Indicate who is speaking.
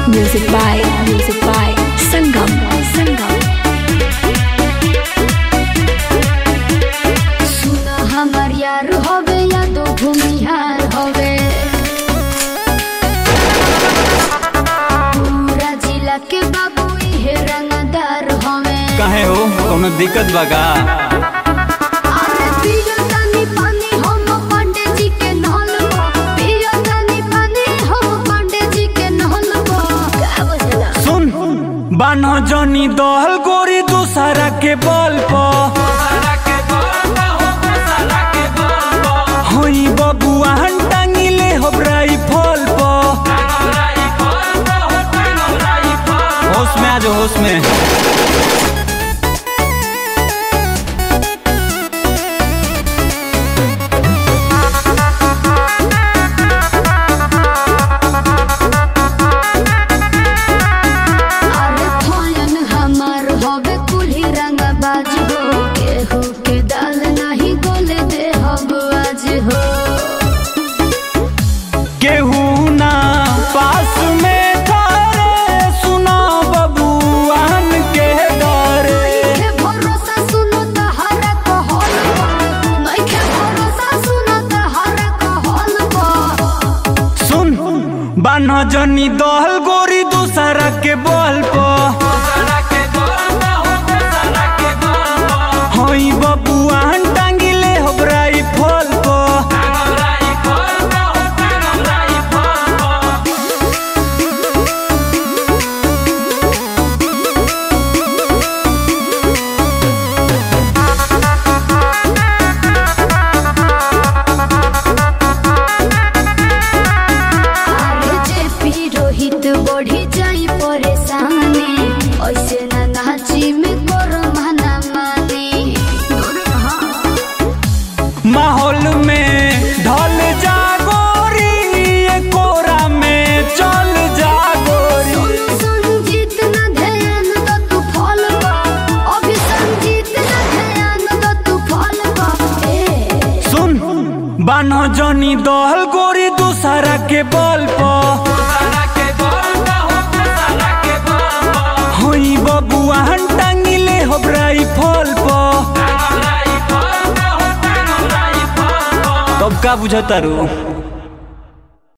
Speaker 1: Music by Music by Sangam Sangam
Speaker 2: सुना हमर यार होवे या तो भूमिहार होवे पूरा जिला के बाबू इहे रंगदार होवे
Speaker 3: काहे हो कोनो दिक्कत बा का
Speaker 2: अरे पियो तनी पानी हम पांडे जी के नहल में पियो तनी पानी हम पांडे जी के नहल में का बुझला
Speaker 3: सुन बान्ह जनी दहल गोरी दूसरा के बल पर होई बबुआ टांगिले होबराई फल पर होश में आ जाओ होश में
Speaker 2: अरे फयन हमार होवे कुल्ही रंग बाज हो केहू के दाल नहीं गोले दे हब आज हो
Speaker 3: केहू ना पास में थारे सुना बबुआन के डरे
Speaker 2: के भरोसा सुनो तहरा कहल नहीं के भरोसा सुनो तहरा कहल बा
Speaker 3: सुन बान्ह जनी दहल गोरी दूसरा के बल पर होई बबुआ टांगिले होबराई फल पर
Speaker 2: अरे जे पी रोहित बढ़ी जाई परेशानी ऐसे ना नाची में करो मना मानी
Speaker 3: माहौल में ढल जा गोरी ये कोरा में चल जा गोरी
Speaker 2: सोनू संजीत ना ध्यान दो तू फल बा अभी संजीत ना ध्यान दो तू फल बा ए
Speaker 3: सुन बान्ह जनी दहल गोरी दूसरा के बल पर होई बबुआ टांगिले होबराई फल पर तब का बुझतारू